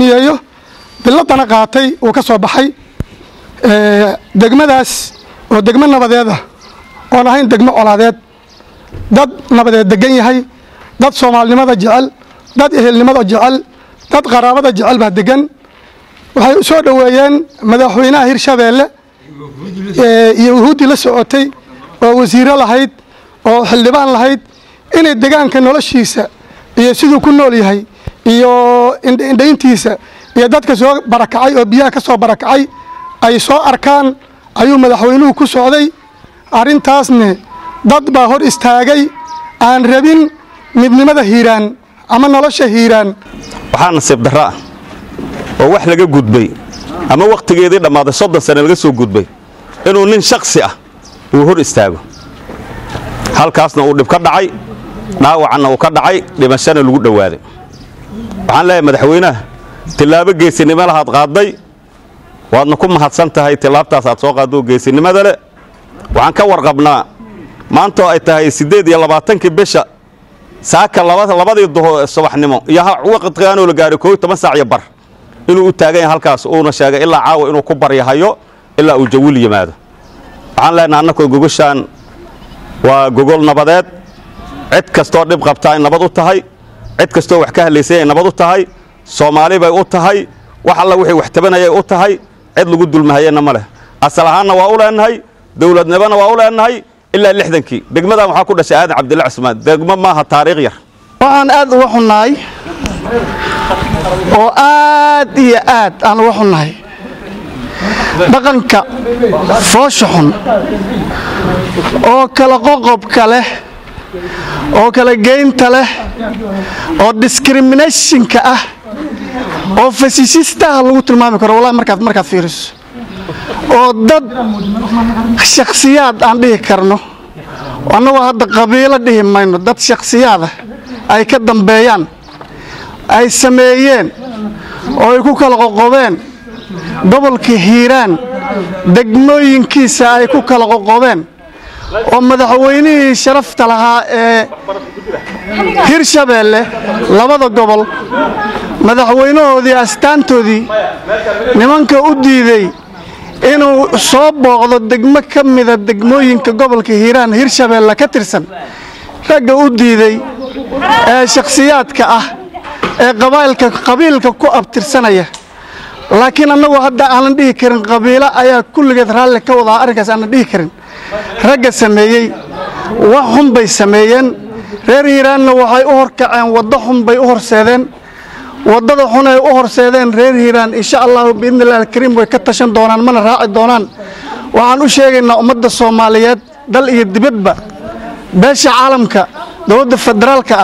yeeyo biladana qaatay uu ka soo baxay degmadaas oo degmo nabadeed ah oon ahayn degmo colaadeed dad nabadeed degan yahay dad soomaalinimada jecel dad ehelnimada jecel dad qaraabada jecel baa degan waxay soo dhoweeyeen madaxweynaha hirshabeelle iyo wuhuuddii la socotay oo wasiiro lahayd oo xildhibaan lahayd inay degaanka noloshiisa iyo siduu ku nool yahay iyo indhayntiisa iyo dadka soo barakacay oo biyaha ka soo barakacay ay soo arkaan ayuu madaxweynuhu ku socday arrintaasne dad baa hor istaagay aan rabin midnimada hiiraan ama nolosha hiiraan waxaa nasiib darro ah oo wax laga gudbay ama wakhtigeedii dhammaaday soddon sane laga soo gudbay inuu nin shaksi ah uu hor istaago halkaasna uu dhib ka dhacay dhaawacanna uu ka dhacay dhimashana lagu dhowaaday waxaan leeyahay madaxweynaha tillaabo geesinimo lahaad qaadday waadna ku mahadsan tahay tillaabtaas aad soo qaaddo geesinimada leh waxaan ka warqabnaa maantoo ay tahay siddeed iyo labaatankii bisha saaka labadii subaxnimo iyo waqtigaanoo la gaahay kooiy toban saac iyo bar inuu u taagan yahay halkaas uuna sheegay ilaa caawa inuu ku baryahayo ilaa uu jawil yimaado waxaan leenaha annakoo gogoshaan waa gogol nabadeed cid kastoo dhib qabtaa ay nabad u tahay cid kastoo wax ka hadlaysay ay nabad u tahay soomaali bay u tahay wax alla wixii wax tabanayay u tahay cid lagu dulmahayena ma leh asal ahaanna waa u leenahay dowladnimona waa u leenahay ilaa lixdankii degmadan waxaa ku dhashay aadan cabdilla cusmaan degmo maaha taariikh yar waxaan aad uga xunnahay oo aad iyo aad aan uga xunnahay dhaqanka foosha xun oo kala qoqobka leh oo kala geynta leh oo discriminationka ah oo fasishistaha lagu tilmaami karo wallahi markaad markaad fiiriso oo dad shakhsiyaad aan dhihi karno annagoo hadda qabiilo dhihi mayno dad shakhsiyaada ay ka dambeeyaan ay sameeyeen oo ay ku kala qoqobeen gobolka hiiraan degmooyinkiisa ay ku kala qoqobeen oo madaxweynihii sharafta lahaa ee hirshabeelle labada gobol madaxweynahoodii astaantoodii nimanka u diiday inuu soo booqdo degmo ka mida degmooyinka gobolka hiiraan hirshabeelle ka tirsan ragga u diiday ee shakhsiyaadka ah ee qabailka qabiilka ku abtirsanaya laakiin annagu hadda aanan dhihi karin qabiilo ayaa kulligeed raalli ka wadaa arrinkaas aanan dhihi karin ragga sameeyey wax xun bay sameeyeen reer hiiraanna waxay u horkaceen waddo xun bay u horseedeen waddada xun ay u horseedeen reer hiiraan insha allahu biidni illahi alkariim way ka tashan doonaan mana raaci doonaan waxaan u sheegaynaa ummadda soomaaliyeed dal iyo dibadba beesha caalamka dowladda federaalka ah